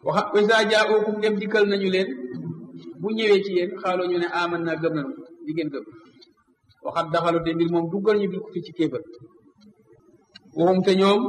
waxa isa jaa'ukum dem dikkal nañu leen bu ñëwee ci yéen xaaloo ñu ne aman naa gëm nañu di ngeen gëm waxat daxalu te mbir moom duggal ñu bil ko fi ci kéefër waxum te ñoom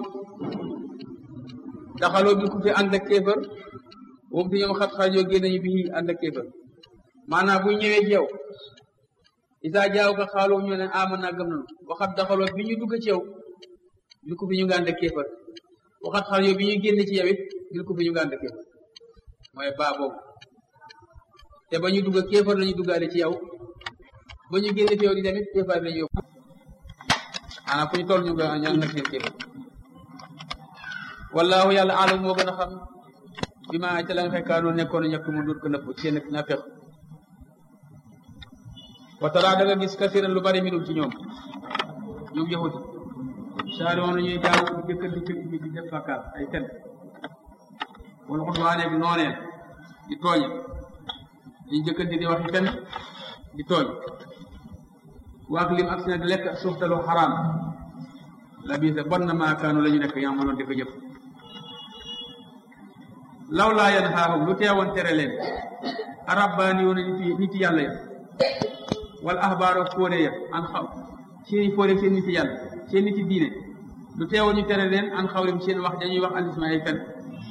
daxaloo bil ko fi ànd ak kéefër waxum te ñoom xat xaajoo génn nañu bi ànd ak kéefër maanaam bu ñëwee ci yow isa jaaw ka xaaloo ñu ne aman naa gëm nañu waxat daxaloo bi ñu dugg ci yow bil ko fi ñu nga ànd ak kéefër waxat xaal yow bi ñuy génn ci yow it bil ko fi ñu nga ànd ak kéefër mooy baa boobu te ba ñu dugg kéefar lañu duggaale ci yow ba ñu génn ci yow di tamit kéefar lañu yóbbu maanaam fu ñu toll ñu nga ñaan nag seen kéefar wallaahu yàlla alam moo gën a xam bi ma ca la nga fekkaanoo nekkoon ñàkk mu dut ko nëbb seen ak naafeq wa tara da nga gis kasiran lu bari minum ci ñoom ñoom yahudi saari woon ñuy jaaw di jëkkër di fil bi di def bakkaar ay fen wala xudwaane bi nooneel di tooñe ñu jëkkante di waxi fen di tooñ waak lim ak sina di lekk suuftalu xaraam la bii sa bon na maakaanu la ñu nekk yamaloon di ko jëf law laa yanhaahum lu teewoon tere leen arabbaani yoon nit nit yàlla ya wala ahbaaro fóore ya an xaw seeni fóore seen nit yàlla seen nit diine lu teewoon ñu tere leen an xawrim seen wax dañuy wax alisma ay fen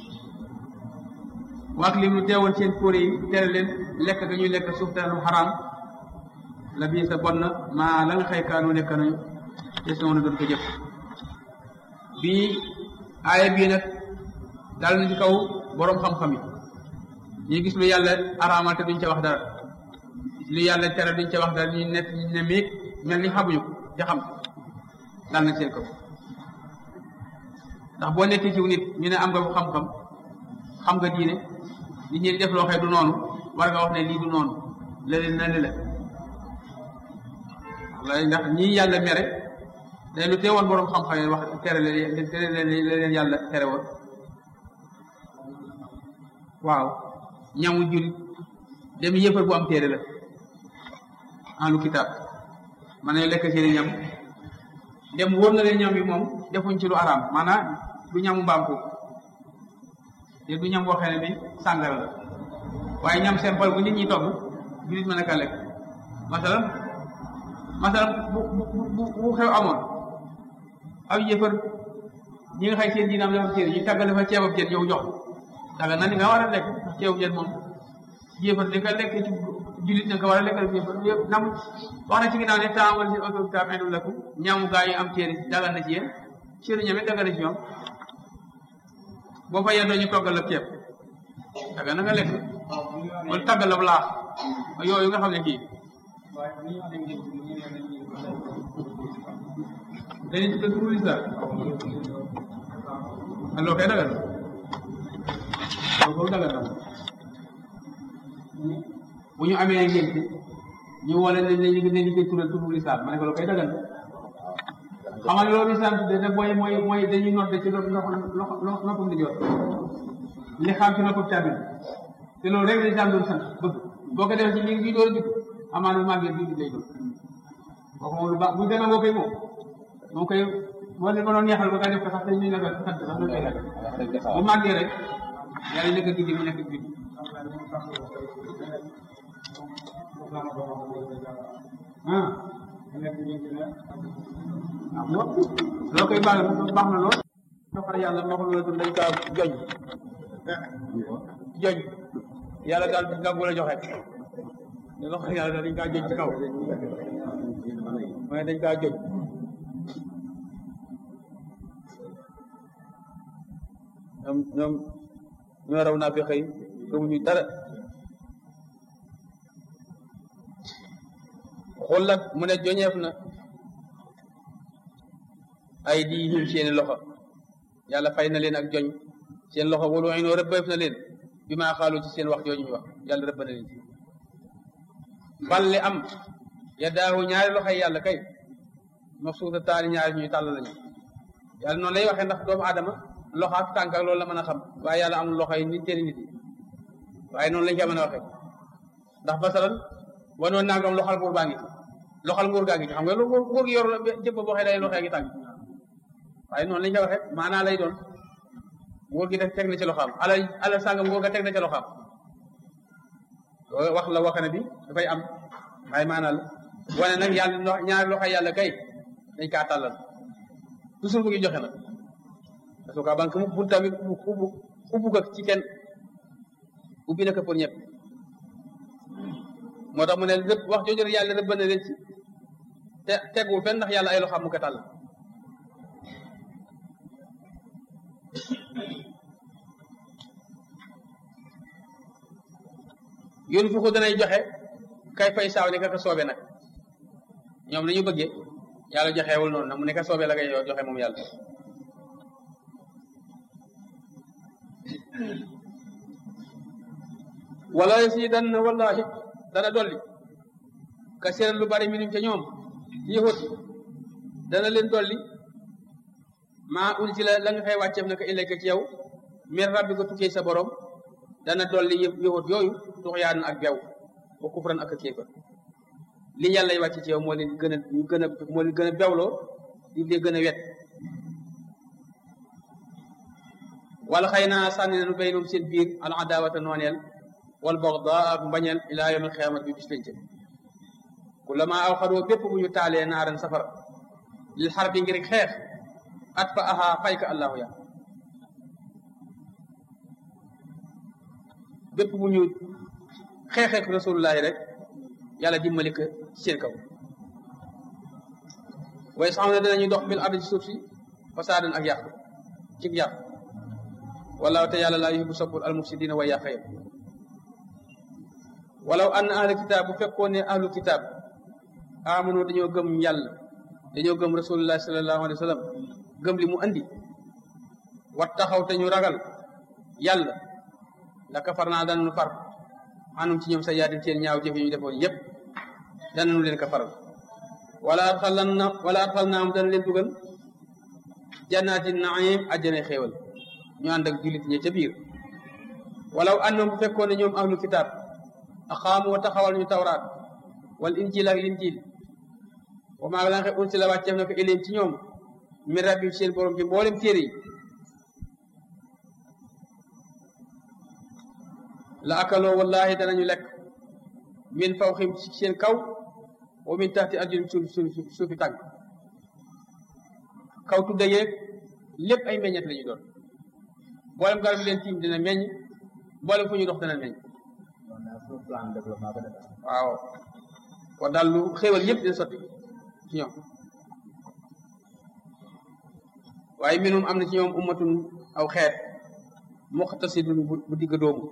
waak lim lu teewoon seen fóore yi tere leen lekk ga ñuy lekk suuftalu xaraam la bii sa bon na maa la nga xëy kaanu nekk nañu te sama na doon ko jëf bii aaya bii nag daal na ci kaw boroom xam-xam yi ñu gis lu yàlla araamal te duñ ca wax dara lu yàlla tere duñ ca wax dara ñu nekk ñu ne miig mel ni xamuñu ko te xam daal na seen kaw ndax boo nekkee ci nit ñu ne am nga xam-xam xam nga diine nit ñi def loo xëy du noonu war nga wax ne lii du noonu leneen na li la wala ndax ñii yàlla mere day lu teewoon boroom xam-xam yi wax tere leen tere leen leen yàlla tere woon waaw ñamu julit dem yëfar bu am téere la en lu kitaab man nañu lekk seeni ñam dem wóor na leen ñam yi moom defuñ ci lu araam maanaam du ñamu mbaam ko te du ñam boo xam ne bi sàngara la waaye ñam simple bu nit ñi togg julit mën a ka lekk masalan masalan bu bu bu bu xew amoon aw yëfar ñi nga xay seen diinaam dafa téere ñu tàggal dafa ceebab jën yow jox daga na ni nga war a lekk ndax ceebu jën moom yéefar di nga lekk ci julit na nga war a lekk yéefar yëpp nam wax na ci ginnaaw ne taamal si auto ta menu lekku ñaamu gaa yi am téere dagal na ci yéen seenu ñame dagal na ci ñoom boo fa yendoo ñu toggal la ceeb daga na nga lekk wala tàggal la laax yooyu nga xam ne kii dañuy ci dëkk lislam aloo koy dagal loolu dagal na bu ñu amee ngénte ñu wala ne ne ñu ne ñu koy tural turu lislaam ma ne ko loolu koy dagal xamal loolu lislaam tudde ne mooy mooy mooy dañuy nodde ci loxo loxo loxo noppam di jot li xam ci noppam càmmin te loolu rek lislaam doon sant bëgg boo ko defee ci li ngi door a jub amaan bu màggee bi lay doon kooku moom lu baax bu demee boo koy moom moom koy wala ko doon neexal ba nga def ko sax te ñu ne ko sant sax lu koy def bu màggee rek yàlla nekk guddi mu nekk guddi ah loo koy baax baax na lool doxal yàlla waxul la dañ kaa joñ joñ yàlla daal gàngu la joxe ne loxo yàlla daal dañ kaa joñ ci kaw mooy dañ kaa joñ ñoom ñoom ñoo raw naa fi xëy gëmuñu dara xullat mu ne joñeef na ay di him seeni loxo yàlla fay na leen ak joñ seen loxo wala waay noo rëbbeef na leen bi maa xaalu ci seen wax jooju ñu wax yàlla rëbb na leen ci balle am ya daahu ñaari loxoy yàlla kay mabsuuta taani ñaari ñuy tàll lañu yàlla noonu lay waxee ndax doomu aadama loxo ak tànk ak loolu la mën a xam waaye yàlla amul loxo yi nit teeni nit yi waaye noonu lañ ko mën a waxee ndax masalan wanoon nangam loxal nguur baa ngi ci loxal nguur gaa ngi ci xam nga lu nguur gi yor la jëpp boo xee day loxee ngi tànk waaye noonu lañ ko waxee maanaa lay doon nguur gi teg na ci loxoom alal alal sàngam nguur ga teg na ci loxoom loolu wax la wax ne bi dafay am waaye maanaam wane nag yàlla ñaari loxo yàlla kay dañ kaa tàllal toujours bu ngi joxe nag parce que banque mu bunta bi ubbu ubbu ko ci kenn ubbi na ko pour ñëpp moo tax mu ne lépp wax jooju yàlla rëbb na leen ci te tegul fenn ndax yàlla ay loxo mu ko tàll yoon fu ko danay joxe kay fay saaw ne ka soobe nag ñoom nañu bëggee yàlla joxewul noonu nag mu ne ka soobe la koy joxe moom yàlla wala yasidanna wallahi dana dolli kasiran lu bari minum ca ñoom yëhut dana leen dolli maa ul ci la la nga xëy wàcceef na ko ilayka ci yow min rabbi ko tukkee sa borom dana dolli yëpp yëhut yooyu tuxyaan ak bew wa kufran ak kéefar li yàlla wàcce ci yow moo leen gën a ñu gën a moo leen gën a bewloo di leen gën a wet wala xëy naa sànni nañu baynum seen biir al adawata nooneel wal bagdaa ak mbañeel ilaa yawmil xiyaamati bi bis penc kullama aw xadoo bépp bu ñu taalee naaran safara lil xar bi ngir xeex at fa aha fay ka allahu ya bépp bu ñu xeexeek rasulullahi rek yàlla dimbali ko ci seen kaw waaye sax na dinañu dox bil ardi ci suuf si fasaadan ak yàq ci yàq wallaahu te yàlla laa yuhibbu soppul al mufsidina way yàq yëpp walaw ann ahlu kitaab bu fekkoon ne ahlu kitaab amanu dañoo gëm yàlla dañoo gëm rasulullah sallallahu alayhi wa sallam gëm li mu andi wat taxaw te ñu ragal yàlla la kafar naa danañu far anum ci ñoom sa yaatin seen ñaaw jëf yi ñu defoon yépp danañu leen ko faral wala adxalan na wala adxal naam dana leen dugal jannaati naim ajjana xéewal ñu ànd ak jullit ñi ca biir walaw annam bu fekkoon ne ñoom ahlu kitaab aqaamu wa taxawal ñu tawraat wal injil ak linjil wa maa la nga xam unsi la wàcceef na ko ilim ci ñoom min rabbi seen borom ci mboolem téere yi la akaloo wallahi danañu lekk min fawxim ci seen kaw wa min taxti arjulim suuf suuf suufi tànk kaw tudda yeeg lépp ay meññet la ñu doon mboolem garab yi leen tiim dina meññ mboolem fu ñu dox dana meññ waaw kon daal lu xéewal yëpp dina sotti ci ñoom waaye minum am na ci ñoom ummatun aw xeet muqtasidun bu digg doomu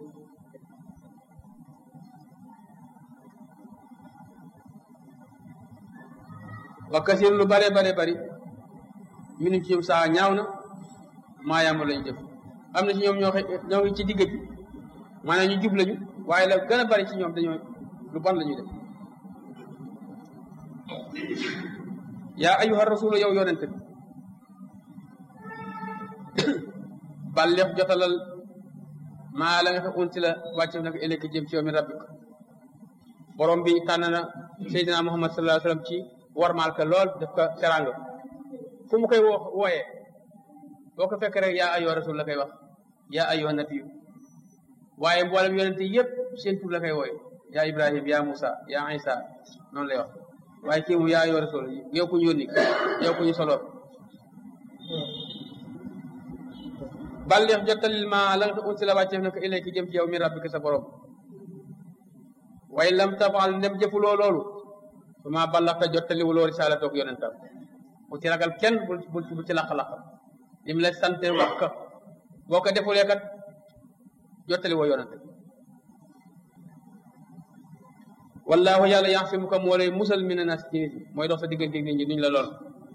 wa kasir lu bare bare bari minum ci ñoom saa ñaaw na maa yàmba lañu def am na ci ñoom ñoo xe ñoo ngi ci digg bi maanaam ñu jub lañu waaye la gën a bari ci ñoom dañoo lu bon la ñuy def yaa ayyuha rasulu yow yonente bi balleex jotalal maa la nga fa unti la wàcce nag ëllëg jëm ci yow mi rabbik borom bi tànn na Seydina Muhammad sallallahu alayhi wa sallam ci warmaal ka lool def ko teranga fu mu koy woo wooyee boo ko fekk rek yaa ayyuha rasul la koy wax yaa ayyuha nabiyu waaye mboolem yonente yëpp seen tur la koy wooye yaa Ibrahim yaa Musa yaa Isa noonu lay wax waaye kii mu yaa ayyuha rasul yow ku ñu yónni yow ku ñu soloon balleex jottalil ma la nga unsi la wàcceef na ko ilay ki jëm ci yow mi rabbika sa borom waaye lam tafaal ndem jëfuloo loolu su ma ballaxta jottaliwu loolu risaala toog yonentam bu ci ragal kenn bu bu ci laq-laq lim la sante wax ka boo ko defulee kat jottali woo yonente wallahu yàlla yaxsimuka moo lay musal mina nas ci nit mooy dox sa diggante nit ñi duñ la lool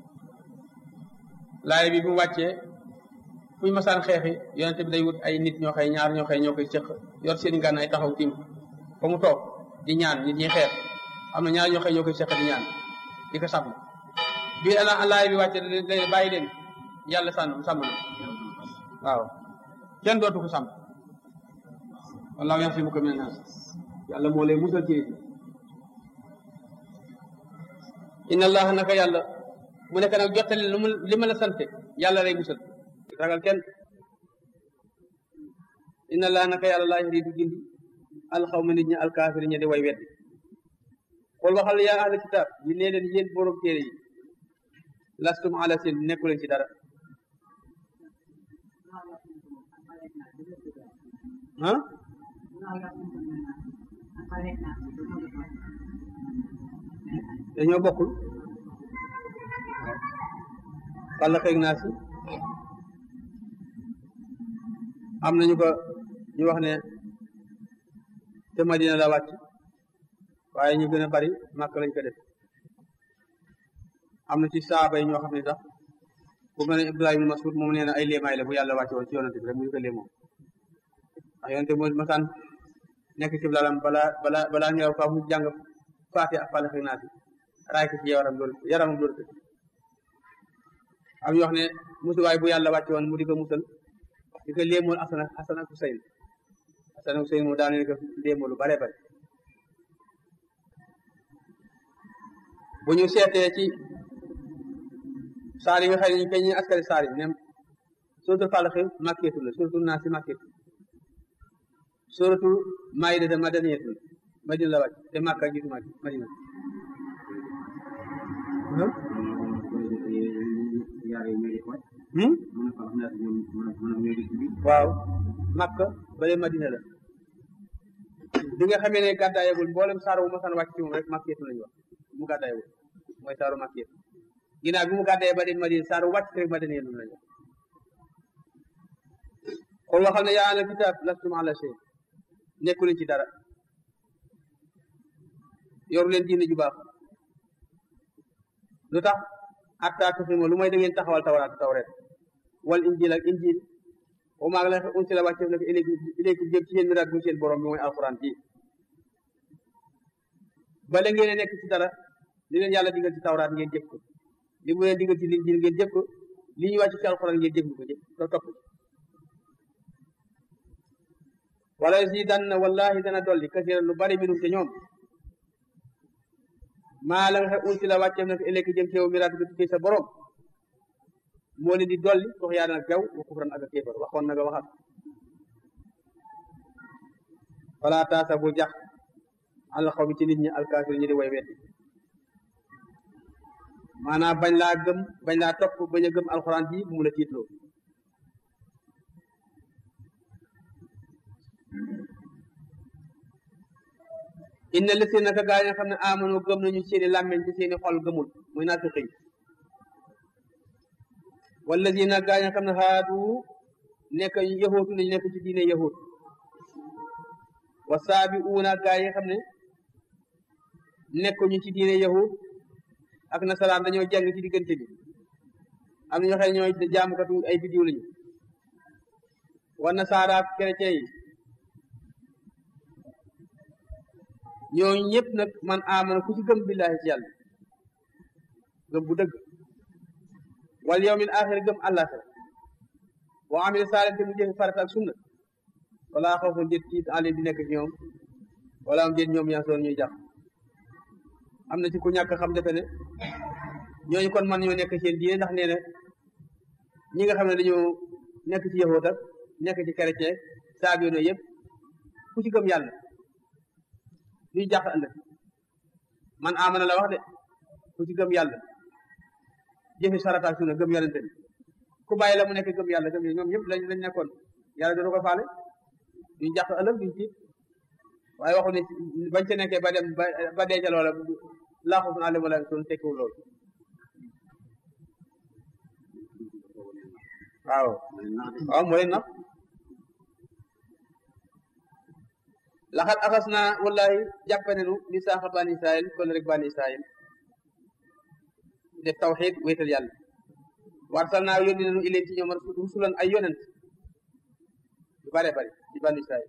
laay bi bu mu wàccee fuñ masaan xeexi yonente bi day wut ay nit ñoo xëy ñaar ñoo xëy ñoo koy cëq yor seen ngànn ay taxaw tim fa mu toog di ñaan nit ñi xeex am na ñaar ñoo xëy ñoo koy cëq di ñaan di ko sàmm bi ala laay bi wàccee leen bàyyi leen yàlla sànn sàmm na waaw kenn dootu ko sàmm wallaahu yaxsimuka mina naas yàlla moo lay musal ci nit inna allaha naka yàlla mu nekk nag jottali lu mu li ma la sante yàlla lay musal ragal kenn inna laa naka yàlla laa yahdi du gindi alxawma nit ñi alkaafiri ña di way weddi xool waxal yaa ahla kitaab yi nee leen yéen borom téere yi lastum ala seen nekku leen ci dara ah dañoo bokkul walla xëy naa si am nañu ko ñu wax ne te Madina la wàcc waaye ñu gën a bari màkk lañ ko def am na ci saaba yi ñoo xam ne sax bu mel ne Ibrahima ibn Mas'ud moom nee na ay léemaay la bu yàlla wàcce woon ci yonante bi rek mu ñu ko léemoo ndax yonante mo masaan nekk ci lalam balaa balaa balaa ñëw fa mu jàng faati ak fàlle xëy naa si raay ko ci yaram loolu yaramam loolu am ñu wax ne musuwaay bu yàlla wàcce woon mu di ko musal di ko léemool Asan ak Asan ak Huseyn Asan ak Huseyn moom daane ko léemool lu bare bare bu ñu seetee ci saar yi nga xam ne ñu koy ñu askari saar yi nem suratul Falaq makkeetu la suratul Naas makkeetu suratul Maayida de madaniyatu la Madina la wàcc te Makka jiitu Madina waaw Makka bale Madina la bi nga xamee ne gàddaayagul mboolem saar wu masan wàcc ci moom rek makkeetu lañu wax mu gàddaayagul mooy saaru makkeetu ginnaaw bi mu gàddaayee ba dem Madina saar wu wàcc rek Madina lañu lañu xool waxal ne yaa ahlal kitaab lastum ala shay nekku leen ci dara yoru leen diine ju baax lu tax hatta tuqiimu lu may da ngeen taxawal tawraat tawreet wal injil ak injil wa maa la unsila wàcceef na ko ilaykum jëm ci yéen miraat bu seen borom bi mooy alquran ji bala ngeen nekk ci dara li leen yàlla digal ci tawraat ngeen jëf ko li mu leen digal ci injil ngeen jëf ko li ñu wàcc ci alquran ngeen jëf ko jëf to topp wala zidanna wallahi dana dolli kasiran lu bari minum te ñoom maa la nga xam unsi la wàcceef na ko ëllëg jëm ci yow miraat ko tukkee sa borom moo leen di dolli sox yaa nag gaw wa kufran ak a kéefar waxoon na nga waxat wala taasa bu jax al xaw mi ci nit ñi alkaafir ñi di way weddi maanaam bañ laa gëm bañ laa topp bañ a gëm alxuraan ji bu mu la tiitloo inna lisi naka gaa yi nga xam ne amano gëm nañu seeni làmmeñ ci seeni xol gëmul muy naafiq yi wallazina gaa yi nga xam ne haadu nekk yahuutu lañu nekk ci diine yahud wa saabiuuna gaa yi nga xam ne nekkuñu ci diine yahud ak nasaraan dañoo jàng ci diggante bi am na ñoo xam ne ñooy jaamukatu ay bidiw lañu wa nasaara ak chrétien yi ñooñu ñëpp nag man amana ku ci gëm billahi ci yàlla gëm bu dëgg wal yawmil axir gëm àllaaxira wa amila saalih te mu jëfe farata ak sunna wala xawfun déet tiit alim di nekk ci ñoom wala am déet ñoom yansoon ñuy jàpp am na ci ku ñàkk xam defe ne ñooñu kon man ñoo nekk seen diine ndax nee na ñi nga xam ne dañoo nekk ci yahuud ak nekk ci chrétien saab yoon yëpp ku ci gëm yàlla duy jàq ëllëg man amana la wax de ku ci gëm yàlla jëfe sarata sunna gëm yonente bi ku bàyyi la mu nekk gëm yàlla gëm ñoom ñëpp lañ lañ nekkoon yàlla dootu ko faale duñ jàq ëllëg duñ tiit waaye waxu ne bañ ca nekkee ba dem ba denca loola laaxusun àlle wala sun tekkiwul loolu waaw waaw moo leen nax laxat axas naa wallahi jàppe nenu li saaxa bani israil kon rek bani israil def tawxid wéetal yàlla warsal naa yónni nenu ileen ci ñoom rusulan ay yonent yu bare bari ci bani israil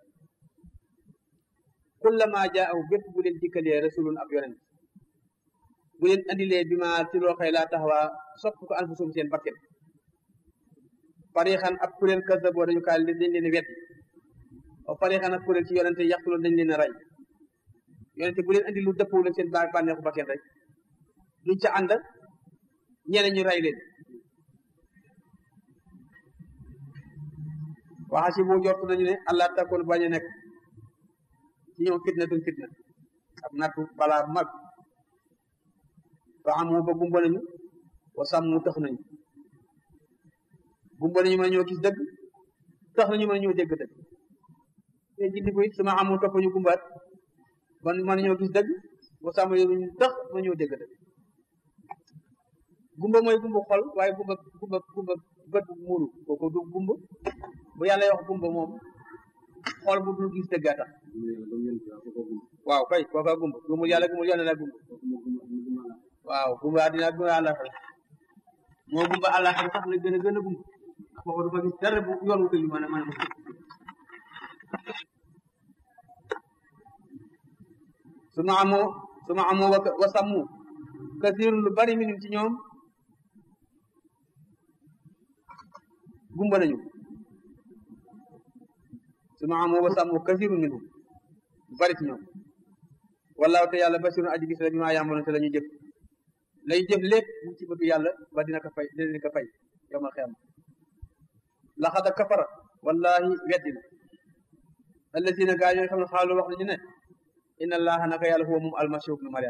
kullama jaahu bépp bu leen dikkalee rasulun ab yonent bu leen andilee bi ma ci loo xëy laa taxawaa sopp ko anfusum seen bakket farixan ab kuréel kasa boo dañu kaa dañ leen wet wa farixan ak kuréel ci yonente yàqtuloon dañ leen a rey yonente bu leen andi lu dëppoo leen seen bànneexu bakket rek luñ ca ànd ñeneen ñu rey leen waxa si boo jot nañu ne allah takkoon bañ a nekk ci ñoom fitnatun fitna ak nattu balaa mag fa amu ba gumba nañu wa sàmmu tax nañu gumba nañu mën ñoo gis dëgg tax nañu mën ñoo dégg dëgg te jindi ko it sama amu topp ñu gumbaat man mën ñoo gis dëgg wa sàmm ñu tax mën ñoo dégg dëgg gumba mooy gumba xol waaye gumba gumba gumba bët bu muuru kooku du gumba bu yàlla wax gumba moom xol bu dul gis dëgg a tax waaw kay kooka gumba gumul yàlla gumul yàlla la gumba waaw gumba àddina gumba àllaxira moo gumba àllaxira sax la gën a gën a gumba kooku dafa gis dara bu yoon wu ko yu mën a mën a suma amoo suma amoo wa sàmmu kasirun lu bari minum ci ñoom gumba nañu suma amoo wa sàmmu kasirun minhum lu bari ci ñoom wallaahu te yàlla basirun aji gis la bi maa yàmboon te la ñu jëf lay jëf lépp mu ci bëgg yàlla ba dina ko fay dina ko fay yawmal xiyaama laxada kafara wallahi weddina allazina gaa ñooy xam ne xaalu wax nañu ne inna allaha naka yàlla huwa moom almasihu ibnu mariam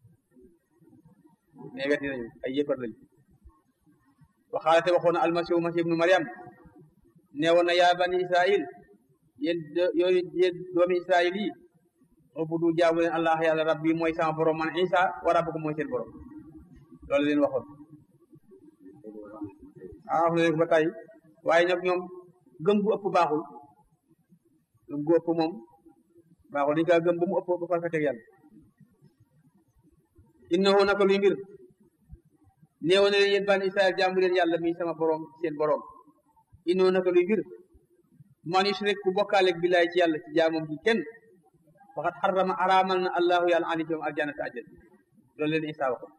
mais weddi nañu ay yëfar lañu waxaalate waxoon na almasihu masih ibnu mariam neewoon na yaa bani israil yéen yooyu yéen doomi israil yi ubudu jaamu leen allah yàlla rabbi mooy sama borom man isa wa rabbukum mooy seen borom loolu leen waxoon ah wax na leen ba tey waaye nag ñoom gëm gu ëpp baaxul gëm gu ëpp moom baaxul dañu kaa gëm ba mu ëpp ba far fa teg yàlla innahu naka luy mbir néew na leen yéen bani israel jaamu leen yàlla mi sama borom seen borom innahu naka luy mbir man yushrik ku bokkaaleeg billaay ci yàlla ci jaamam gi kenn waxat xarama araamal na allahu yàlla ani jom aljanata ajjal loolu leen isa waxoon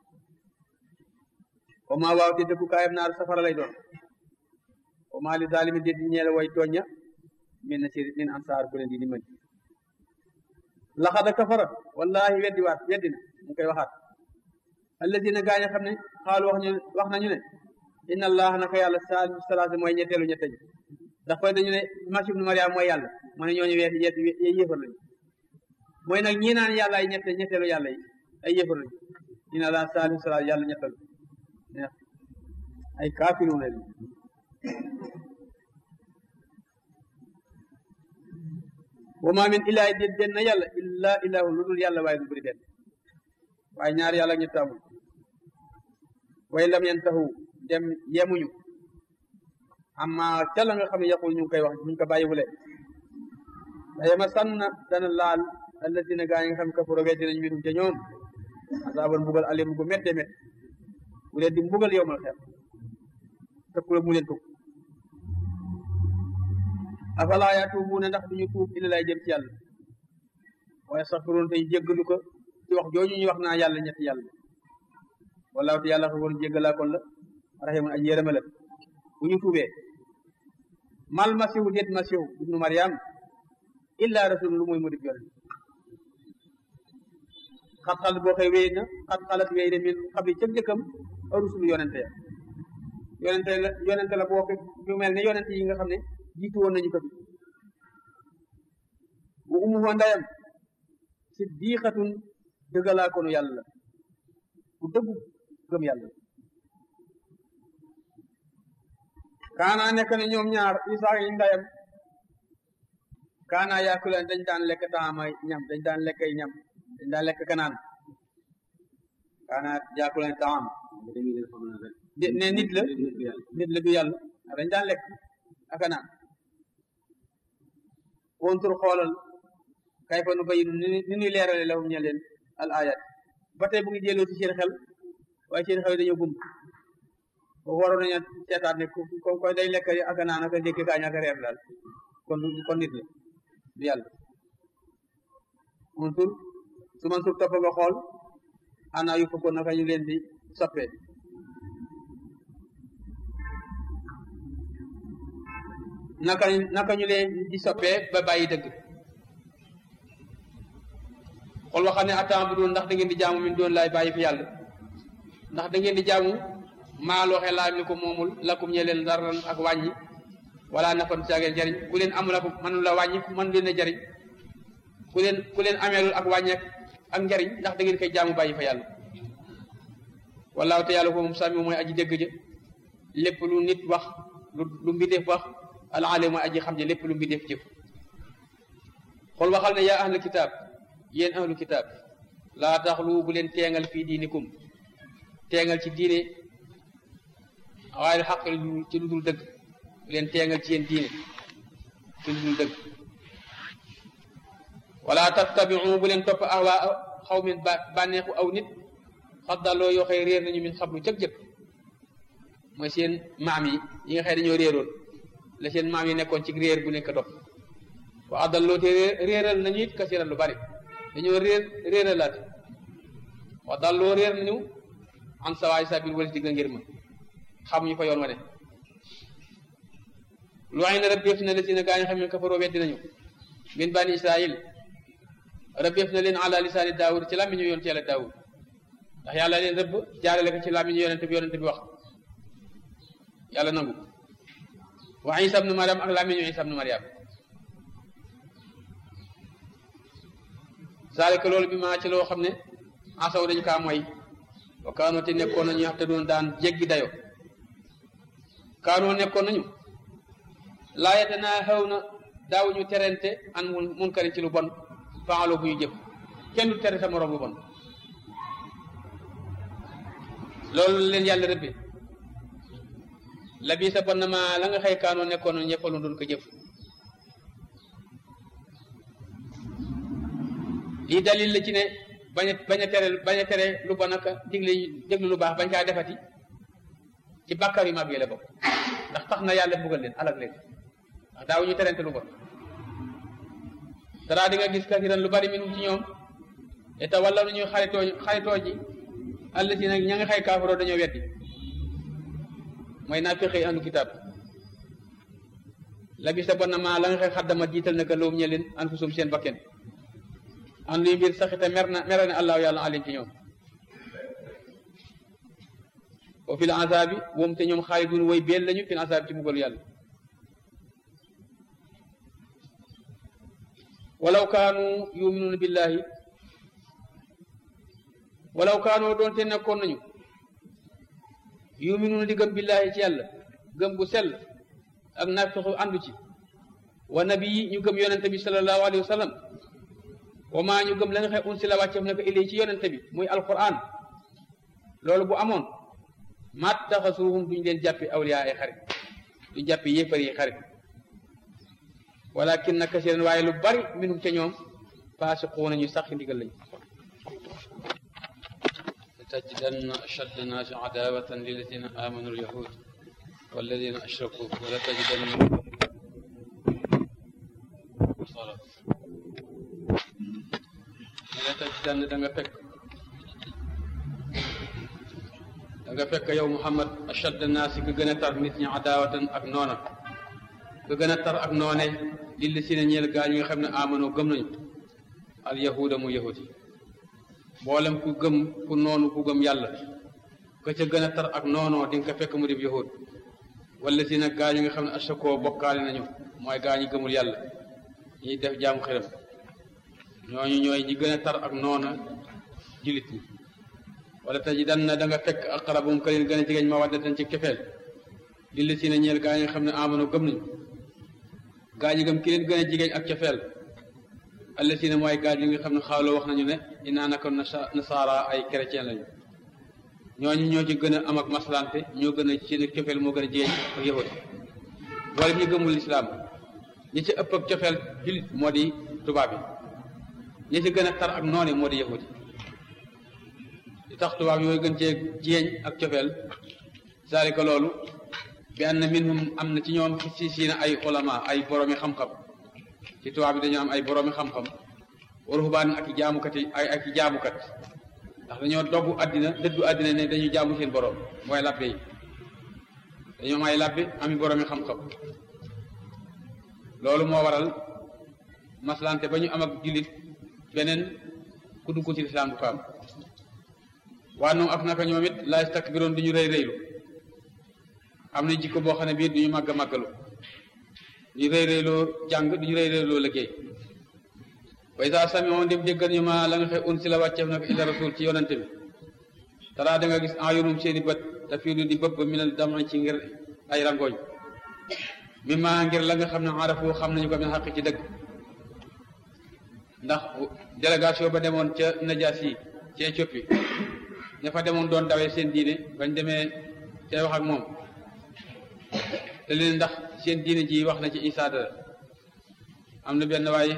wa maa waaw te dëkku kaayam naar safara lay doon wa maa li zalimi déet ñeela way tooña min na ci min ansaar bu leen di dimbali laxada kafara wallahi weddi waat weddi na mu koy waxaat alladina gaa ña xam ne xaalu wax ñu wax nañu ne inna allah naka yàlla saalisu salaasa mooy ñetteelu ñette ji ndax koy dañu ne masih ibnu mariam mooy yàlla mu ne ñooñu weet yet yéefar lañu mooy nag ñii naan yàlla ay ñette ñetteelu yàlla yi ay yéefar lañu inna allah saalisu salaasa yàlla ñettalu ay kaafiru ne wa ma min ilahi déet benn yàlla illa ilahu lu dul yàlla waaye du bëri benn waaye ñaar yàlla ñett amul way lam yantahu dem yemuñu amma ca la nga xam ne yaqul ñu ngi koy wax ñu ko bàyyiwule daye ma sànn dana laal alladina gaa yi nga xam ne kafaro weddi nañ minum ca ñoom asaban mbugal alim gu métte mét bu leen di mbugal yowmal xeer tëkkula mu leen tukk afala yatuubuuna ndax duñu tuub ila lay jëm ci yàlla waaye saxfiroon tey jéggalu ko ci wax jooju ñu wax naa yàlla ñetti yàlla wallaahu te yàlla xafoon jéggalaa kon la rahimun aji yërëma la bu ñu tuubee mal masihu déet masihu ibnu mariam illa rasul lu muy mu dib yonent xat xalat boo xëy wéy na xat xalat wéy na min xabli cëg jëkkam rusul yonente ya yonente la yonente la boo ñu mel ne yonente yi nga xam ne jiitu woon nañu ko fi bu umu foo ndayam siddiqatun dëggalaa konu yàlla la ku dëggu gëm yàlla kaana nekk na ñoom ñaar isaa yi ndayam kaana yaakulan dañ daan lekk taama ñam dañ daan lekk ay ñam dañ daan lekk kanaan kaana yaakulan taam ne nit la nit la du yàlla dañ daan lekk ak naan wontur xoolal kay fa nu bayinu ni ñuy leerale lahum ñe leen al ayat ba tey bu ngi jëloo ci seen xel waaye seen xel dañoo gumb boobu waroon nañu seetaat ne ko koy day lekk ak naan ak ndékki kaañ ak reer daal kon kon nit la du yàlla wontur su man sur topp nga xool ana yu fukkoon naka ñu leen di soppee naka naka ñu leen di soppee ba bàyyi dëgg xool waxam ne attan bu doon ndax da ngeen di jaamu min doon laay bàyyi fi yàlla ndax da ngeen di jaamu maa looxe laay mi ko moomul lakum ñe leen daran ak wàññi wala nafan caageen jariñ ku leen amul ak mënu la wàññi mën leen a jariñ ku leen ku leen ameelul ak wàññeek ak njariñ ndax da ngeen koy jaamu bàyyi fa yàlla wallaahu te yàlla ko moom sami mooy aji dégg ja lépp lu nit wax lu lu mbindeef wax alaale mooy aji xam ja lépp lu mbindeef jëf xool waxal ne yaa ahlu kitaab yéen ahlu kitaab laa taxlu bu leen teengal fii diinikum teengal ci diine waaye xaq ci lu dul dëgg bu leen teengal ci yéen diine ci lu dul dëgg wala tattabiu bu leen topp ahwaa xaw min bànneexu aw nit xaddaloo yoo xëy réer nañu min xablu cëg jëkk mooy seen maam yi yi nga xëy dañoo réeroon la seen maam yi nekkoon ci réer bu nekk dof wa addalloo te réeral nañu it kasiran lu bari dañoo réer réeralaat wa dalloo réer nañu an sawaay sabil wala digga ngir ma xamuñu fa yoon wa ne lu ay na rabbeef na la si na gaa ñi xam ne kafaroo weddi nañu min bani israil rabbeef na leen ala lisaani daawud ci làmmiñu yoon ci yàlla daawud ndax yàlla leen rëbb jaarale ko ci làmmiñu yonente bi yonente bi wax yàlla nangu wa isa ibnu mariam ak làmmiñu isa ibnu mariam zalika loolu bi maa ci loo xam ne asaw dañu kaa mooy wa kaanoo te nekkoon nañu te doon daan jéggi dayo kaanoo nekkoon nañu laayate naa xew na daawuñu terente an mun munkarin ci lu bon faaloo bu ñu jëf kenn du tere sa moroom lu bon loolu leen yàlla rëbbe la bii sa bon na ma la nga xëy kaanoo nekkoon nañu ñëppaloon doon ko jëf lii dalil la ci ne bañ a bañ a tere bañ a tere lu bon ak digle déglu lu baax bañ kaa defati ci bàkkaar yu mag yi la bokk ndax tax na yàlla buggal leen alag leen ndax daawuñu terente lu bon dara di nga gis kasiran lu bari minum ci ñoom te wala nu ñuy xaritoo xaritoo ji àll si nag ña nga xay kaafaroo dañoo weddi mooy naa fexe andu kitaab la bi sa bon na ma la nga xay xaddama jiital na ka loom ñe leen anfusum seen bakken an luy mbir saxita mer na mere na allahu yàlla alim ci ñoom wa fil azabi woom te ñoom xaalidun way beel lañu fil azabi ci mbugalu yàlla walaw kaanu yuminuuna billahi walaw kaanoo doonte nekkoon nañu yuminuuna di gëm billahi ci yàlla gëm gu sell ak naafixu àndu ci wa nabi yi ñu gëm yonente bi sallallahu alayhi wa sallam wa maa ñu gëm la nga xëy unsila wàcceef ne ko ilay ci yonente bi muy alquran loolu bu amoon maat taxasuhum duñ leen jàppi awliya ay xarit du jàppi yéefar yi xarit walakin na kasiran waaye lu bari minhum ca ñoom faasiquuna ñu sax ndigal lañu لتجدن أشد الناس عداوة للذين آمنوا اليهود والذين أشركوا ولتجدن صلاة لتجدن دنگا فك دنگا فك يوم محمد أشد الناس كغنى تر نيت ñi عداوة ak noona ka gën a tar ak noone lilli si ne ñeel gaa ñi nga xam ne amano gëm nañu al yahuda mu yahudi mboolem ku gëm ku noonu ku gëm yàlla ka ca gën a tar ak noonoo di nga ko fekk mu dib yahud wala si nag gaa ñi nga xam ne ashakoo bokkaale nañu mooy gaa ñi gëmul yàlla ñiy def jaamu xiram ñooñu ñooy ñi gën a tar ak noona julit ñi wala taji dan na da nga fekk aqrabum ka leen gën a jegeñ ma waddatan ci kefeel lilli si ne ñeel gaa ñi nga xam ne amano gëm nañu gaa ñi gëm ki leen gën a jigéen ak cofeel allazina mooy gaa ñi nga xam ne xaaloo wax nañu ne inaa naka nasaara ay chrétien lañu ñooñu ñoo ci gën a am ak maslante ñoo gën a seen cofeel moo gën a jigéen ak yahud wala ñu gëmul lislaam ñi ci ëpp ak cofeel julit moo di tubaab yi ñi ci gën a tar ak noone moo di yahud li tax tubaab yooyu gën cee jigéen ak cofeel zalika loolu bi anna minhum am na ci ñoom si siina ay ulama ay boroomi xam-xam ci tubaab bi dañoo am ay boroomi xam-xam wa ruhbaan ak i jaamukat yi ay ak i jaamukat ndax dañoo doggu àddina dëddu àddina ne dañuy jaamu seen borom mooy labbe yi dañoo am ay labbe ami boroomi xam-xam loolu moo waral maslante ba ñu am ak jullit beneen ku dugg ci lislaam du ko am waa noonu ak naka ñoom it laa yastakbiroon duñu rëy rëylu am na jikko boo xam ne bii duñu màgg màggalu duñu rëy rëyloo jàng duñu rëy rëyloo liggéey way saa sami on dem déggal ñu ma la nga xe un si la wàcceef nag illa rasul ci yonante bi taraa da nga gis en yonum seeni bët dafii du di bëpp mi ne dama ci ngir ay rangooñ mi ma ngir la nga xam ne arafu xam nañu ko min xaq ci dëgg ndax délégation ba demoon ca najaas yi ci Éthiopie ña fa demoon doon dawee seen diine bañ demee ca wax ak moom te leen ndax seen diine ji wax na ci Isaa dara am na benn waaye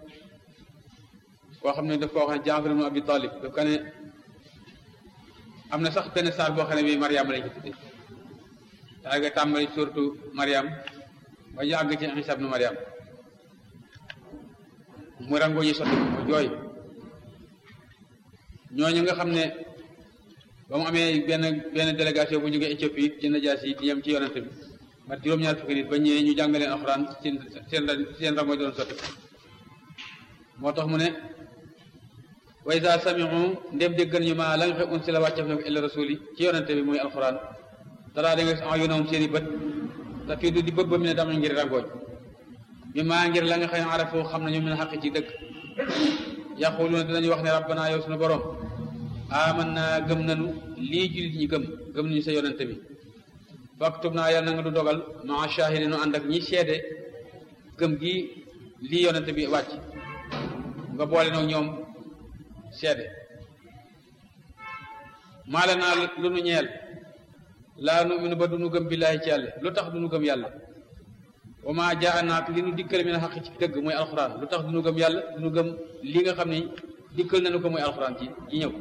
koo xam ne daf ko wax ne Jaafar ibn Abi Talib daf ko ne am na sax benn saar boo xam ne bii Mariam lañ ko tudde daa nga tàmbali surtout Mariam ba ñu àgg ci Isa ibn Mariam mu rango ñi sotti mu jooy ñooñu nga xam ne ba mu amee benn benn délégation bu jógee Éthiopie ci najaas yi di yem ci yonante bi mat juróom-ñaar fukki nit ba ñëwee ñu jàngaleen alxuraan seen seen seen rango doon sotti moo tax mu ne wa iza sami'u ndem déggal ñu ma la nga xam unsi la wàccef na ko illa rasuli ci yonante bi muy alxuraan dara da nga en yonawum seen i bët te fii du di bëb ba mi ne dama ngir rangooñ mi maa ngir la nga xam ne arafoo xam nañu min xaq ci dëgg yaquluna dinañu wax ne rabbana yow suñu borom aman naa gëm nañu lii jullit ñi gëm gëm nañu sa yonante bi faktub naa yàlla na nga du dogal maa shahidi nu ànd ak ñi seede gëm gi lii yonante bi wàcc nga boole nag ñoom seede maala naa lu nu ñeel laa nu minu ba du nu gëm billaahi ci yàlla lu tax du nu gëm yàlla wa maa jaa naak li nu dikkal mi na xaq ci dëgg mooy alxuraan lu tax du nu gëm yàlla du nu gëm li nga xam ne dikkal nañu ko mooy alxuraan ci ci ñëw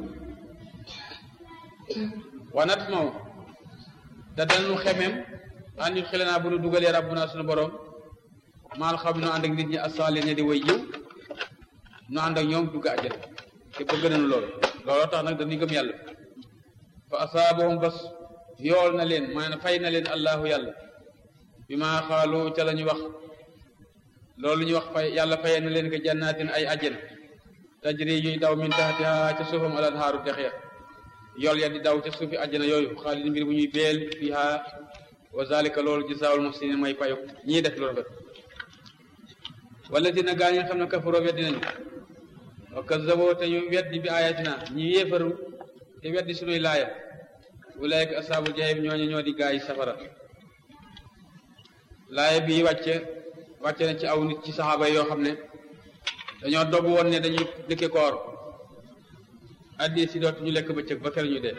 wanat maw te danu xemem an ñu xile naa bu nu dugalee rabbuna suñu borom maal xam nu ànd ak nit ñi asaale ne di way yiw nu ànd ak ñoom dugg àjjana te bëgg nañu loolu looloo tax nag dañuy gëm yàlla fa asaabahum bas yool na leen maanaam fay na leen allahu yàlla bi maa xaalu ca la ñu wax loolu ñu wax fay yàlla fayee na leen ko jannaatin ay àjjana tajri yuy daw min taxtiha ca suufam al anhaaru dex ya yool ya di daw ca suufi àjjana yooyu xaalid mbir bu ñuy beel fiha wa zalika loolu jazaawul muhsinin may payu ñii def loolu rek wala dina gaa ñi nga xam ne kafaroo weddi nañu wa kazzaboo te ñu weddi bi ayatina ñi yéefaru te weddi sunuy laaya ulaayka asaabul jahim ñooñu ñoo di gaa yi safara laaya bii wàcce wàcce na ci aw nit ci saxaaba yoo xam ne dañoo dogg woon ne dañuy dëkke koor addi si dootuñu lekk bëccëg ba kër ñu dee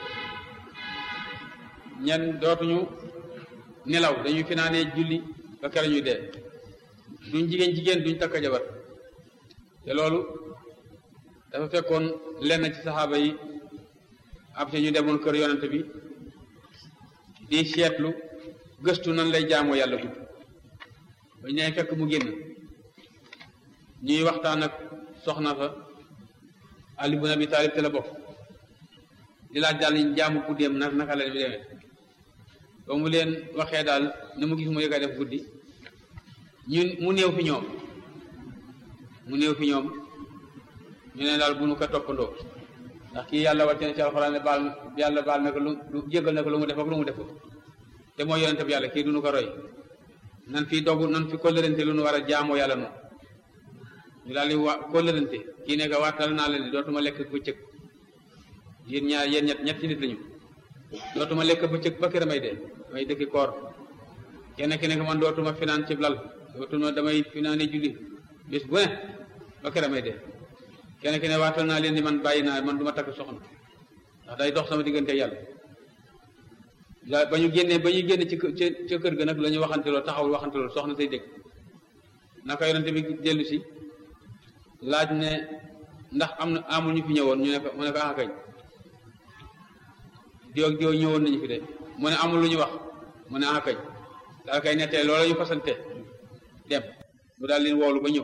ñen dootuñu nelaw dañuy finaanee julli ba kër ñu dee duñ jigéen jigéen duñ takk jabar te loolu dafa fekkoon lenn ci saxaaba yi ab te ñu demoon kër yonent bi di seetlu gëstu nan lay jaamoo yàlla gudd bañ ne fekk mu génn ñuy waxtaan ak soxna fa Ali ibn Abi Talib te la bokk di laaj daal ñu jaamu guddeem nag naka la bi demee ba mu leen waxee daal na mu gis mu yëg a def guddi ñun mu néew fi ñoom mu néew fi ñoom ñu ne daal bu nu ko toppandoo ndax kii yàlla wàcce na ci alxuraan ne baal yàlla baal na ko lu jéggal na ko lu mu def ak lu mu deful te mooy yonente bi yàlla kii du nu ko roy nan fi dogu nan fi kóllërante lu nu war a jaamoo yàlla noonu ñu daal di wa kóllërante kii ne ko waatal naa leen dootuma lekk bëccëg yéen ñaar yéen ñett ñetti nit lañu dootuma lekk bëccëg ba kër may dee may dëkki koor kenn ki ne ko man dootuma finaan ci lal dootuma damay finaane julli bis bu ne ba kër may dee kenn ki ne waatal naa leen ni man bàyyi naa man du ma takk soxna ndax day dox sama diggante yàlla ba ñu génnee ba ñu génne ci ca kër ga nag la ñu waxanteloo taxawul waxanteloo soxna say dégg naka yonente bi dellu si laaj ne ndax am na amul ñu fi ñëwoon ñu ne ko mu ne ko ah kañ diw ak diw ñëwoon nañu fi de mu ne amul lu ñu wax mu ne ah kañ daal kay nettee loolu ñu fasante dem mu daal leen woolu ba ñëw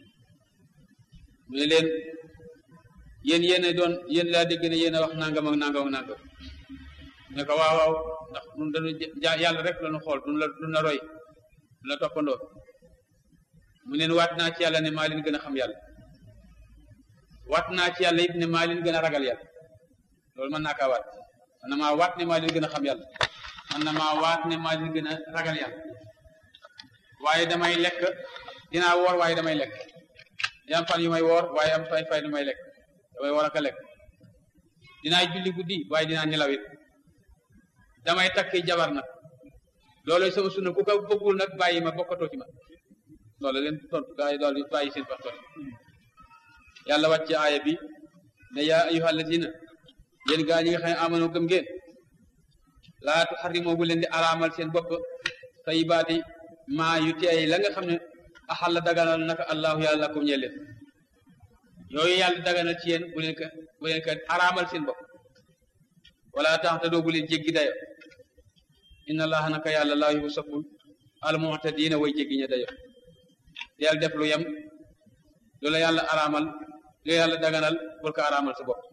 mu ne leen yéen yéen doon yéen laa dégg ne yéen a wax nangam ak nangam ak nangam ne ko waaw waaw ndax ñun dañu ja yàlla rek la ñu xool duñ la duñ la roy duñ la toppandoo mu leen waat naa ci yàlla ne maa leen gën a xam yàlla waat naa ci yàlla it ne maa leen gën a ragal yàlla loolu mën naa kaa waat man na maa waat ne maa leen gën a xam yàlla man na maa waat ne maa leen gën a ragal yàlla waaye damay lekk dinaa woor waaye damay lekk dina am fan yu may woor waaye am fay fay du may lekk damay woor ak a lekk dinaa julli guddi waaye dinaa nelawit damay takki jabar nag loolu sama sunna ku ko bëggul nag bàyyi ma bokkatoo ci ma loolu leen tontu gaa yi daal di bàyyi seen pas yàlla wàcce aaya bi ne yaa ayyuhal lazina yéen gaa ñi nga xam ne amano gëm ngeen laa tuharrimoo bu leen di araamal seen bopp tayibaati maa yu teey la nga xam ne axal la daganal naka allahu yàlla lakum ñeel leen yooyu yàlla daganal ci yéen bu leen ko bu leen ko araamal seen bopp wala tax te doo bu leen jéggi dayo inna allaha naka yàlla laa yuhibbu soppul al mu'tadiina way jéggi ña dayo del def lu yem lu la yàlla araamal lu yàlla daganal bul ko araamal sa bopp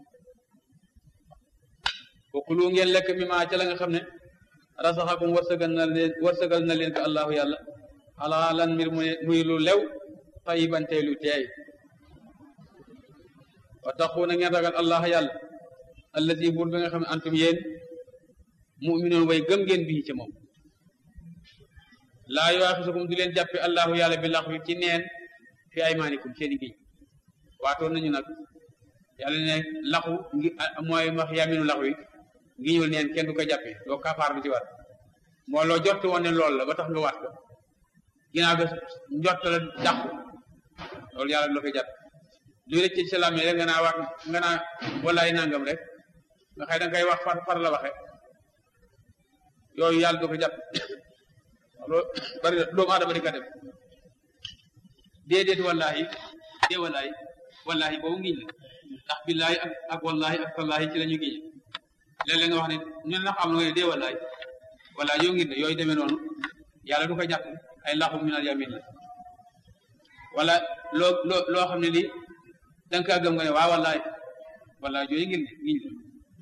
wakulu ngeen lekk mi maa ca la nga xam ne rasaxakum wërsëgal na leen wërsëgal na leen ko allahu yàlla halaalan mbir muy lu lew tayiban tey lu teey wa taxu na ngeen ragal allah yàlla allazi buur bi nga xam ne antum yéen muminoon way gëm ngeen bii ci moom laa yuwaaxisukum du leen jàppe allahu yàlla bi lax wi ci neen fi aymaanikum seen i giñ waatoon nañu nag yàlla ne laxu ngi mooy wax yaminu lax wi ngiñul neen kenn du ko jàppe doo kafaar bi ci war moo loo jot woon ne loolu la ba tax nga waat ko ginnaaw ga njott la dàqu loolu yàlla du la koy jàpp luy rëcc ci salaam yi rek nga naa waat nga naa wallaay nangam rek nga xëy da nga koy wax far far la waxe yooyu yàlla du ko jàpp loolu bari doomu aadama di ko def déedéet wallaahi dee wallaahi wallaahi boobu ngiñ la ndax billaahi ak ak wallaahi ak tallaahi ci la ñu giñe léeg-léeg nga wax ne ñun na xam nga ne dee wallaahi wallaahi yoo ngir ne yooyu demee noonu yàlla du ko jàpp ay laxum minal yamin la wala loo loo loo xam ne lii da nga kaa gëm nga ne waa wallaahi wallaahi yooyu ngir ne ngiñ la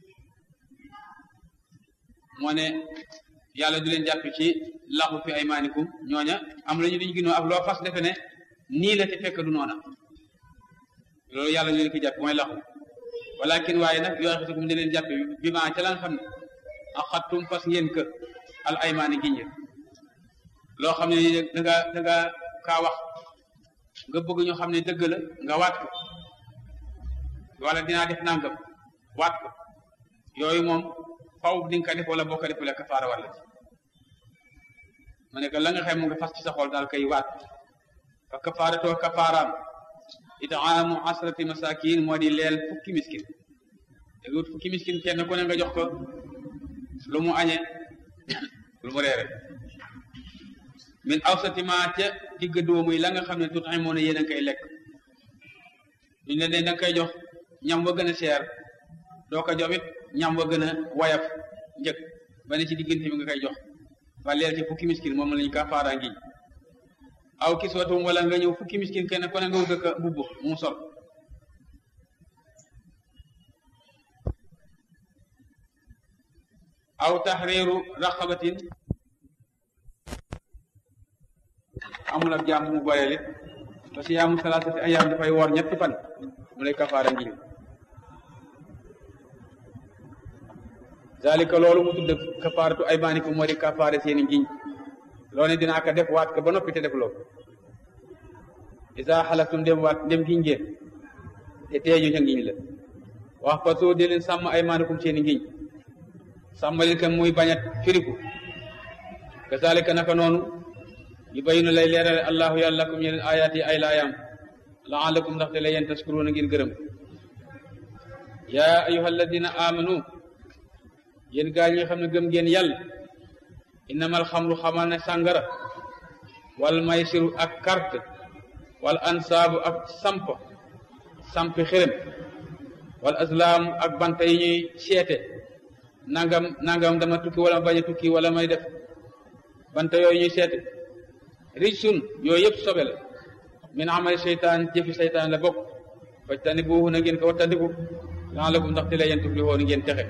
moo ne yàlla du leen jàpp ci laxu fi ay maanikum ñooña am la ñu diñ ginoo ak loo fas defe ne nii la te fekk du noona loolu yàlla ñu leen ko jàpp mooy laxu walakin waaye nag yoo xisukum di leen jàpp bi ma ca la nga xam ne ak xattum fas ngeen kë al aymaani giñ loo xam ne da nga da nga kaa wax nga bëgg ñu xam ne dëgg la nga waat ko wala dinaa def nangam waat ko yooyu moom faw di nga ko def wala boo ko defulee kafaara wala ci ma ne que la nga xam mu nga fas ci sa xol daal kay waat fa kafaaratoo kafaaraam itaamu asrati masakin moo di leel fukki miskin léegi wut fukki miskin kenn ku ne nga jox ko lu mu añe lu mu reere min awsati ma ca digg doomu yi la nga xam ne tut ay moo ne yéen a koy lekk duñ leen da nga koy jox ñam wa gën a seer doo ko jox it ñam wa gën a wayaf njëkk ba ne ci diggante bi nga koy jox ba leer ci fukki miskin moom lañu kafaara ngi aw kiswatum wala nga ñëw fukki miskin kenn ku ne nga wut ko mbubb mu sol aw tahriru raqabatin amul ab jaam mu boyele ba si yaamu salaasati ayaam dafay woor ñetti fan mu lay kafaara ngi zalika loolu mu tudd kafaaratu aymaanikum moo di kafaare seeni ngiñ loo ne dinaa ko def waat ko ba noppi te def loolu isa xalaftum dem waat dem giñ ngeen te teeñu ca ngiñ la wax fa soo di leen sàmm aymaanikum seeni ngiñ sàmm leen ko muy bañ a firiku kazalika naka noonu yu bayinu lay leerale allahu yàlla lakum yeneen ayaat yi ay laayaam laalakum ndaxte la yéen taskuruuna ngir gërëm yaa ayuha alladina amanu yéen gaa ñi nga xam ne gëm ngeen yàlla innamal xamru xamal ne sàngara wal maysiru ak carte wal ansaabu ak samp sampi xërëm wal azlaamu ak banta yi ñuy seete nangam nangam dama tukki wala bañ a tukki wala may def banta yooyu ñuy seete rijsun yooyu yëpp sobe la min amali seytaan jëfi seytaan la bokk fajtani buuhu na ngeen ko wattandiku laalakum ndaxte la yéen tuflihoon ngeen texe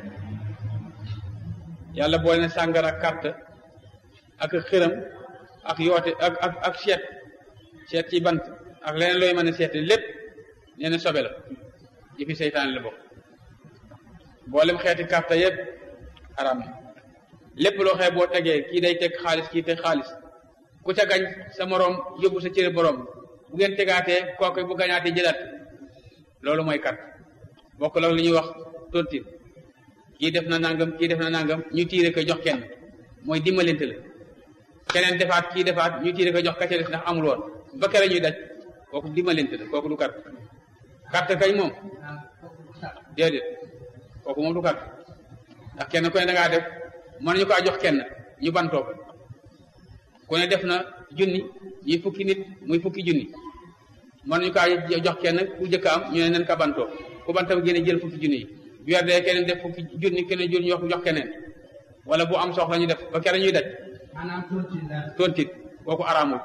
yàlla boole ne sàngara ak carte ak xiram ak yoote ak ak ak seet seet ci bant ak leneen looy mën a seete lépp nee na sobe la jëfi seytaan la bokk boolem xeeti carte yëpp aram na lépp loo xee boo tegee kii day teg xaalis kii teg xaalis ku ca gañ sa moroom yóbbu sa cëre borom bu ngeen tegaatee kooku bu gañaatee jëlaat loolu mooy carte bokk la li ñuy wax tontin kii def na nangam kii def na nangam ñu tiire ko jox kenn mooy dimbalante la keneen defaat kii defaat ñu tiire ko jox kacca des ndax amul woon ba kere ñuy daj kooku dimbalante la kooku du carte carte kañ moom déedéet kooku moom du carte ndax kenn ku ne da ngaa def mën nañu kaa jox kenn ñu bantoo ko ku ne def na junni ñuy fukki nit muy fukki junni mën nañu kaa jox kenn ku jëkk am ñu ne nen ka bantoo ku bantam génne jël fukki junni yi bu weer dee keneen def fukki junni keneen junni jox jox keneen wala bu am soxla ñu def ba kere ñuy daj maanaam tontine daal. tontit kooku araamul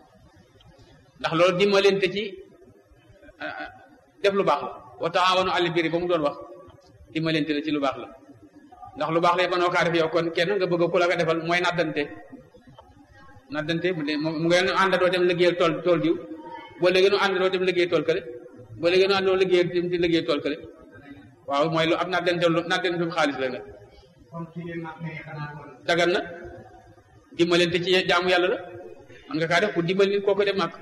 ndax loolu dimbalante ci def lu baax la wa taawanu alal birri ba mu doon wax dimbalante la ci lu baax la ndax lu baax la mënoo kaa def yow kon kenn nga bëgg ku la ko defal mooy naddante naddante mu ngeen àndandoo dem liggéeyal tool tool diw boo léegi nu àndandoo dem liggéey tool kële boo léegi nu àndandoo liggéey dem di liggéey tool kële waaw mooy lu ab naddante lu naddante xaalis la nga comme ki ne mag ngay xanaa kon. dagan na dimbalante ci jaamu yàlla la man nga kaa def pour dimbali nit kooku dem màkk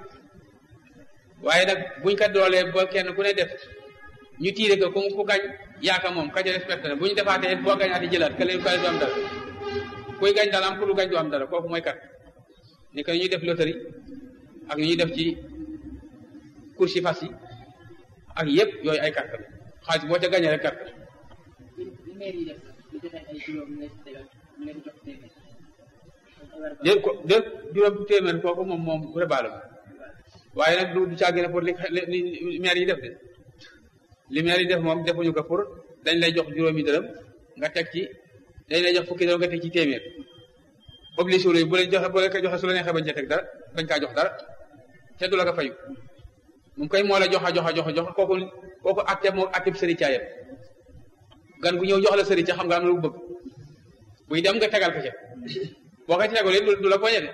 waaye nag buñ ko doolee ba kenn ku ne def ñu tiire ko ku ku gañ yaaka moom kaja respecté na bu ñu defaatee boo gañaati jëlaat kële kale du am dara kuy gañ daal am ku du gañ du am dara kooku mooy kat ni ko ñuy def loterie ak ñuy def ci course yi fas yi ak yëpp yooyu ay carte la xaalis boo ca gañee rek carte li maire yi def lu joxe ay juróom ñu leen tegal ñu leen jox téeméer déet ko déet juróom téeméer kooku moom moom rebaale ma waaye nag du du caa gën a pour li li maire yi def de li maire yi def moom defuñu ko pour dañ lay jox juróomi dërëm nga teg ci dañ lay jox fukki dërëm nga teg ci téeméer obligé wu bu leen joxe bu leen ko joxe su la neexee bañ cee teg dara bañ kaa jox dara te du la ko fayu moom koy moo la joxa joxa joxa joxa kooku kooku atte moo atteb sëri caayam gan bu ñëw jox la sëri ca xam nga am na lu bëgg buy dem nga tegal ko ca boo ko ci tegalee du du la poñe de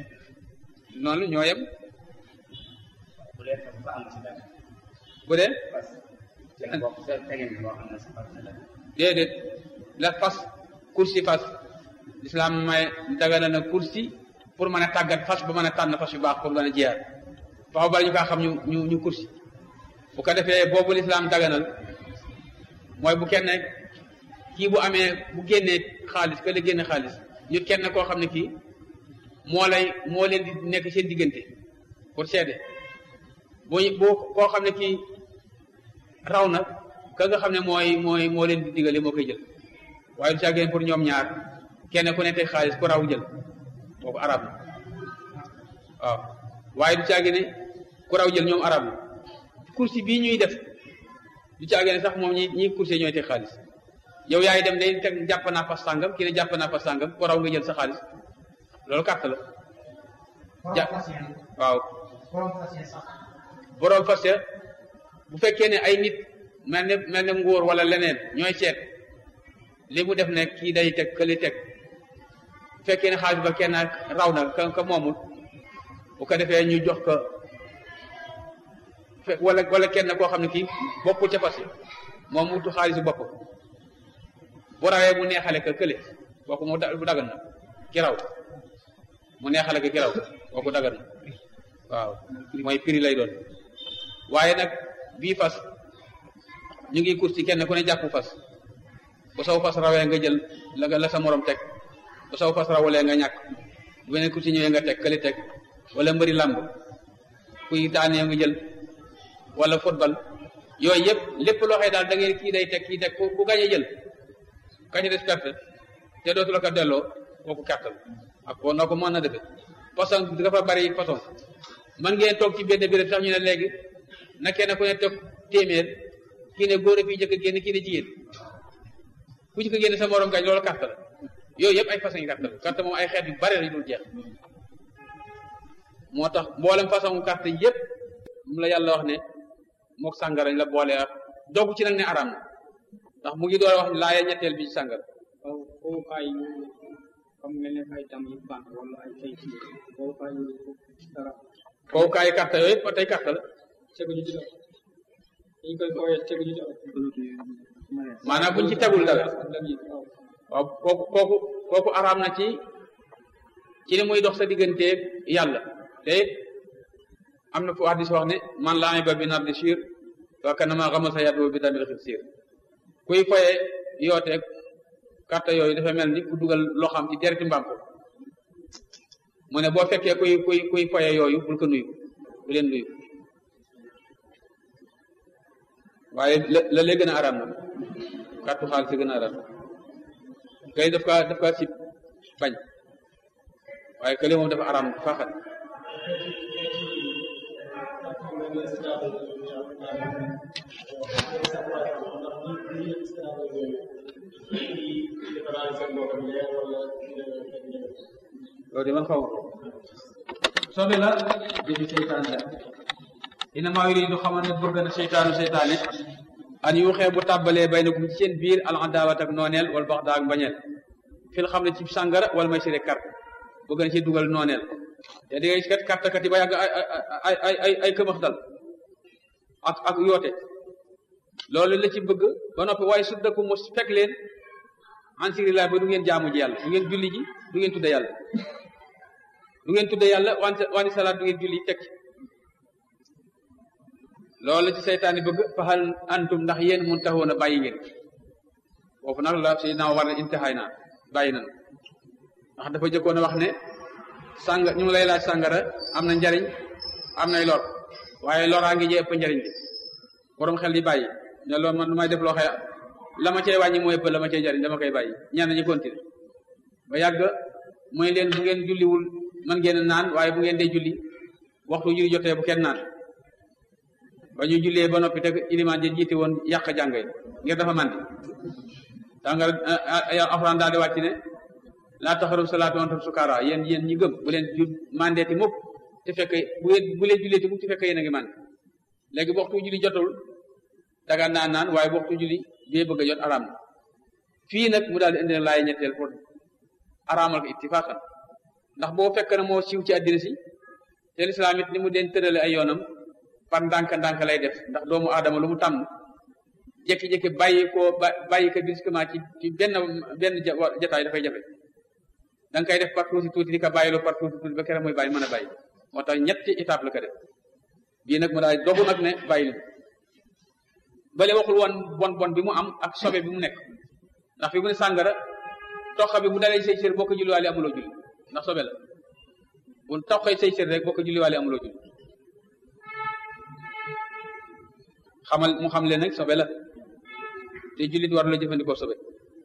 noonu ñoo yem bu leen fa am si dara bu dee parce que seen bopp seen tegin bi boo xam ne si parce que la déedéet la fas kursi fas lislaam may dagana na kursi pour mën a tàggat fas ba mën a tànn fas yu baax pour mën a jiyaar faxaw bala ñu kaa xam ñu ñu ñu kursi bu ko defee boobu lislaam daganal mooy bu kenn kii bu amee bu génnee xaalis ka la génne xaalis ñu kenn koo xam ne kii moo lay moo leen di nekk seen diggante pour seede bu bu koo xam ne kii raw na ka nga xam ne mooy mooy moo leen di digale moo koy jël waaye du caageen pour ñoom ñaar kenn ku ne teg xaalis ku raw jël kooku arab na waaw waaye du caageen ku raw jël ñoom arab na kursi bii ñuy def du caageen sax moom ñi ñi kursi ñooy teg xaalis yow yaay dem day teg jàpp naa fas sàngam kii ne jàpp naa fas sàngam ku raw nga jël sa xaalis loolu carte la ja borom fas yéen waaw borom fas yéen sax. borom fas ya bu fekkee ne ay nit mel ne mel ne nguur wala leneen ñooy seet li mu def ne kii day teg këli teg bu fekkee ne xaalis ba kenn raw na ka ka moomul bu ko defee ñu jox ko fe wala wala kenn koo xam ne kii bokkul ca fas yi moom wutu xaalisu bopp bu rawee mu neexale ka kële kooku mu da- bu dagan na ki raw mu neexale ka ki raw kooku dagan na waaw mooy prix lay doon waaye nag bii fas ñu ngi course ci kenn ku ne jàpp fas bu saw fas rawee nga jël la nga la sa morom teg bu saw fas rawalee nga ñàkk bu beneen course ñëwee nga teg këli teg wala mbëri làmb kuy daanee nga jël wala football yooyu yëpp lépp loo xëy daal da ngeen kii day teg kii teg ku ku gañe jël kañ des perte te dootu la ko delloo kooku kàttal ak ko noo ko mën na defe façon dafa bari façon man ngeen toog ci benn béréb sax ñu ne léegi na kenn ku ne toog téeméer kii ne góor a fi njëkk a génn kii ne jigéen ku ci ko génne sa morom gañ loolu carte la yooyu yëpp ay façon yi carte la carte moom ay xeet yu bari la yu dul jeex moo tax mboolem façon carte yëpp mu la yàlla wax ne mook sàngara la boole ak dogu ci nag ne araam na ndax mu ngi door a wax laaya ñetteel bi ci sàngara waaw fowukaay yu comme mel ne ay dam yu banque wala ay kayit yi fowukaay yu dara foofu kaay carte yooyu yëpp ba tey carte la teguñu ci dara dañu koy fooyee teguñu ci dara maanaam buñ ci tegul dara ak dam yi waaw waaw kooku kooku kooku araam na ci ci ne muy dox sa digganteeg yàlla te am na fu hadis wax ne man laa ba bi nardi shir wa kanama xamal sa yàddu bi tamit xib siir kuy foye yooteeg carte yooyu dafa mel ni ku dugal loo xam ci dereti mbaam ko mu ne boo fekkee kuy kuy kuy foye yooyu bul ko nuyu bu leen nuyu waaye la la lee gën a araam na carte xaalis si gën a araam kay daf kaa daf kaa sib bañ waaye kële moom dafa araam faaxat loolu de man xaw sobe la jëfi seytaan la inama yuridu xamal ne bëgg na seytaanu seytaane an yu xee bu tàbbalee bay na kum ci seen biir al adaawat ak nooneel wala bax daak mbañeel fil xam ne ci sàngara wala may sire carte bëgg na ci dugal nooneel te di ngay kat carte kat yi ba yàgg ay ay ay ay ay këmax dal ak ak yoote loolu la ci bëgg ba noppi waaye su dëkku mu fekk leen en série ba du ngeen jaamu ji yàlla du ngeen julli ji du ngeen tudde yàlla du ngeen tudde yàlla wante wante salaat du ngeen julli teg ci loolu la ci seytaane bëgg faxal antum ndax yéen mun taxoon a bàyyi ngeen foofu nag la si naa war na intihaay naa bàyyi nan ndax dafa jëkkoon a wax ne sàng ñu ngi lay laaj sàngara am na njariñ am nay lor waaye loraa ngi jee ëpp njariñ bi borom xel di bàyyi ne loolu man may def loo xëy la ma cee wàññi mooy ëpp la ma cee njariñ dama koy bàyyi ñenn ñi continué ba yàgg mooy leen bu ngeen julliwul man ngeen naan waaye bu ngeen dee julli waxtu julli jotee bu kenn naan ba ñu jullee ba noppi te ilimaan ja jiite woon yàq jàng yi ngir dafa mandi tàngal alxuraan daal di wàcc ne laa taxaru salaatu antum sukaara yéen yéen ñi gëm bu leen ju mandeeti mukk te fekk bu leen bu leen julleeti mukk te fekk yéen a ngi mandi léegi bu waxtu julli jotul daga naan naan waaye bu waxtu julli bee bëgg a jot araam na fii nag mu daal di indi laay ñetteel pour araamal ko ittifaqan ndax boo fekk na moo siiw ci àddina si te lislaam it ni mu den tërale ay yoonam par ndànk-ndànk lay def ndax doomu aadama lu mu tàmm jékki-jékki bàyyi koo ba bàyyi ko brusquement ci ci benn benn jataay dafay jafe da nga koy def par tuuti tuuti di ko bàyyiloo par tuuti tuuti ba kere muy bàyyi mën a bàyyi moo tax ñetti étape la ko def bii nag mu daal dogu nag ne bàyyi leen bale waxul woon bon bon bi mu am ak sobe bi mu nekk ndax fi mu ne sàngara toqa bi bu dalee say cër boo ko julliwaale amuloo julli ndax sobe la bu toqee say cër rek boo ko julliwaale amuloo julli xamal mu xam leen nag sobe la te jullit war la jëfandikoo sobe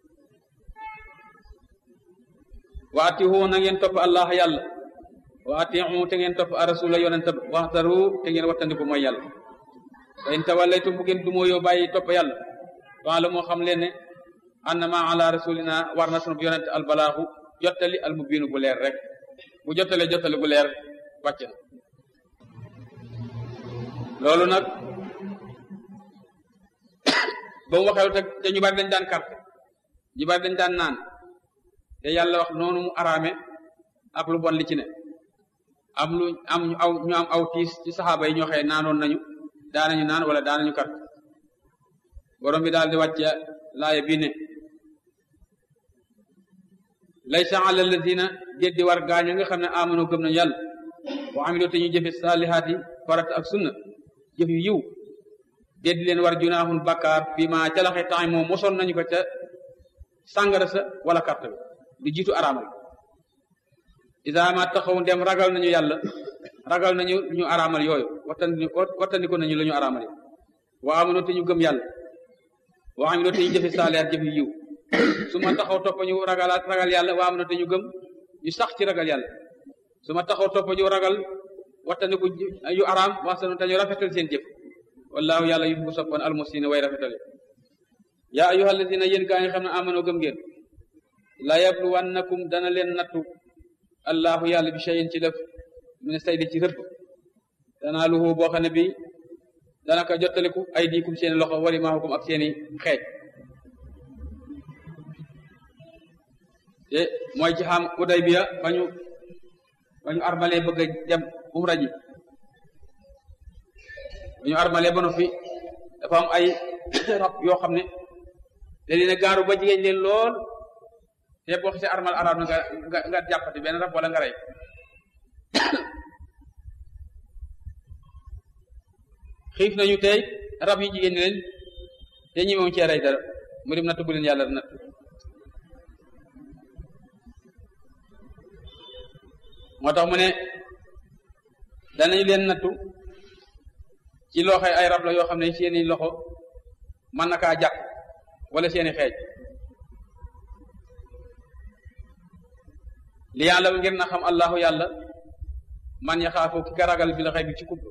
wa atihu na ngeen topp allah yàlla wa atihu te ngeen topp a rasula yonent ba waxtaru te ngeen wattandiku mooy yàlla fa in tawallaytum bu ngeen dumoo yoo bàyyi topp yàlla waa la moo xam leen ne annama ala rasulina war na sunu yonent albalaaxu jottali al mubiinu bu leer rek bu jottalee jottali bu leer wàcc na loolu nag ba mu waxee te te ñu bari dañ daan carte ñu bari dañ daan naan te yàlla wax noonu mu araame ak lu bon li ci ne am lu am ñu aw ñu am aw tiis ci saxaaba yi ñoo xëye naanoon nañu daanañu naan wala daanañu carte borom bi daal di wàcce laaya bii ne laysa ala alladina déddi war gaaña nga xam ne amano gëm nañu yàlla wa amilu te ñu jëfe saalihaati farata ak sunna jëf yu yiw déddi leen war junaahun bakkaar fii ma ca laxe temps moom mosoon nañu ko ca sàngara sa wala carte bi du jiitu araamal isa ma taxaw dem ragal nañu yàlla ragal nañu ñu araamal yooyu wattandi wattandiko nañu la ñu araamal yi wa amano te ñu gëm yàlla wa amilu te ñu jëfe saalihaat jëf yu yiw su ma taxaw topp ñu ragal ragal yàlla waa am na te ñu gëm ñu sax ci ragal yàlla su ma taxaw topp ñu ragal wattandiku yu araam waxsanu te ñu rafetal seen jëf wallahu yàlla yu bu soppoon almusina way rafetal yaa ayyuha alladina yéen gaa ngi xam ne amanoo gëm ngeen la yabluwannakum dana leen nattu allahu yàlla bi cheyin ci def min saydi ci rëbb danaa luhu boo xam ne bi dana ko jottaliku ay diikum seeni loxo wari maahukum ak seeni xeej te mooy ci xam Udaybiya ba ñu ba ñu armalee bëgg a dem umra ji ba ñu armalee ba noppi dafa am ay rab yoo xam ne da leen a gaaru ba jigéen leen lool te boo xisee armal arab na nga nga nga jàppati benn rab wala nga rey xiif nañu tey rab yi jigéen ñi leen te ñi moom cee rey dara mu dem natt bu leen yàlla natt moo tax mu ne danañu leen nattu ci loxo ay rab la yoo xam ne seeni loxo mën na kaa jàpp wala seeni xeej li yàlla ngir na xam allahu yàlla man yaxaafu ki ka ragal bi la xëy bi ci